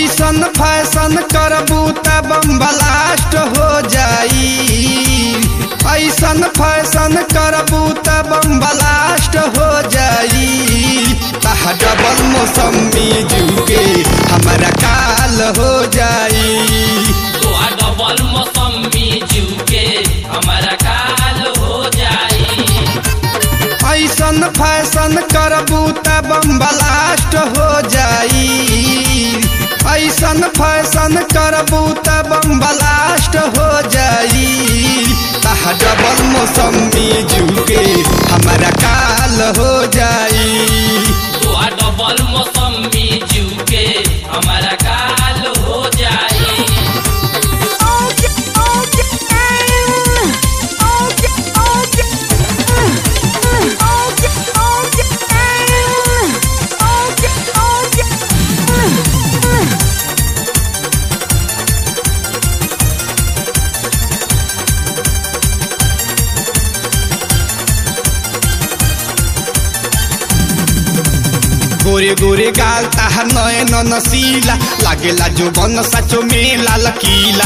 ऐसन फैशन करबू त बम ब्लास्ट हो जाई ऐसन फैशन करबू त बम ब्लास्ट हो जाई तह डबल मौसमी जुके हमारा काल हो जाई तो आ डबल मौसमी जू के हमारा काल हो जाई ऐसन फैशन करबू त बम ब्लास्ट हो जाई ऐसन फैशन करबू त बम ब्लास्ट हो जाई तह डबल मौसमी जुके हमारा काल हो जाई तो आ डबल मौसमी जू के हमारा काल हो जाई गोरे गोरे गाल ताहा नयन नसीला लागेला जो बन साचो मेला लकीला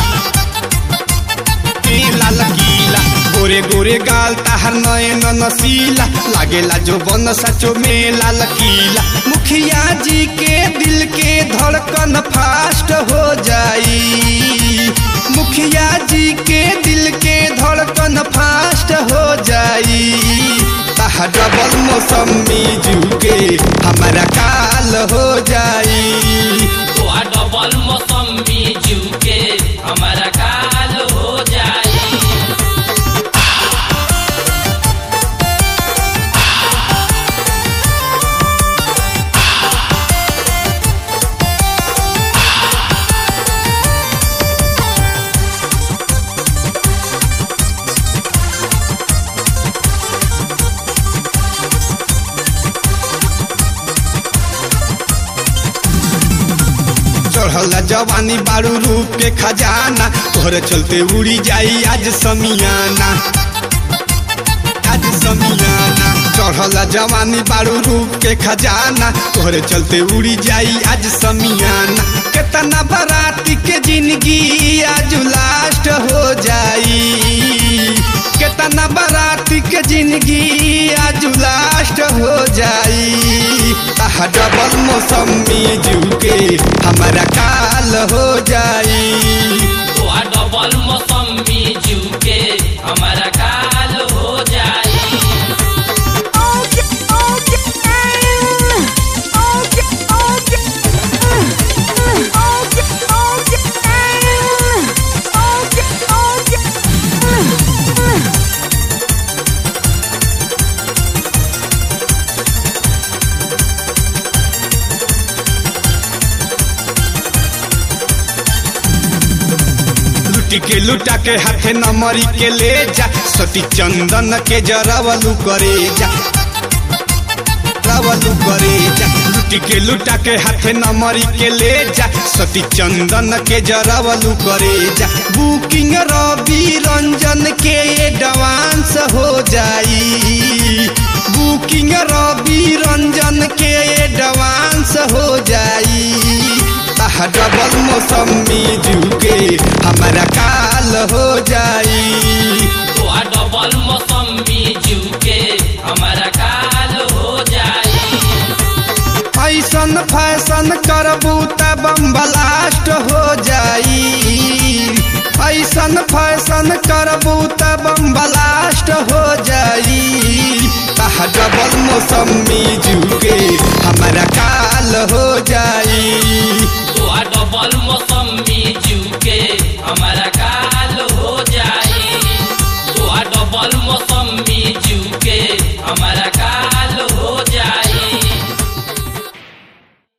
मेला लकीला गोरे गोरे गाल ताहा नयन नसीला लागेला जो बन साचो मेला लकीला मुखिया जी के दिल के धड़कन फास्ट हो जाई मुखिया जी के दिल के धड़कन फास्ट हो जाई ताहा डबल मौसमी जुके हमारा काल हो जाई तो आ डबल मौसमी जू के हमारा काल हो जाई चढ़ल जवानी बारू रूप के खजाना तोहरे चलते उड़ी जाई आज समियाना आज समियाना चढ़ल जवानी बारू रूप के खजाना तोहरे चलते उड़ी जाई आज समियाना केतना बराती के जिंदगी आज लास्ट हो जाई केतना बराती के जिंदगी आज लास्ट हो जाई ताह डबल मौसमी जुके हमारा काल हो जाई तो आ डबल मौसमी जू के हमारा काल हो जाई लुटी के लुटा के हाथे नमरी के ले जा सती चंदन के जरावलू करे जा रावलू करे जा लुटी के लुटा के हाथे नमरी के ले जा सती चंदन के जरावलू करे जा बुकिंग रवि रंजन के एडवांस हो जाई बुकिंग रवि रंजन के एडवांस हो जाई ताह डबल मौसमी जुके हमारा काल हो जाई तो आ डबल मौसमी जू के हमारा काल हो जाई ऐसन फैशन करबू त बम ब्लास्ट हो जाई ऐसन फैशन करबू त बम ब्लास्ट हो जाई ताह डबल मौसमी जुके हमारा काल हो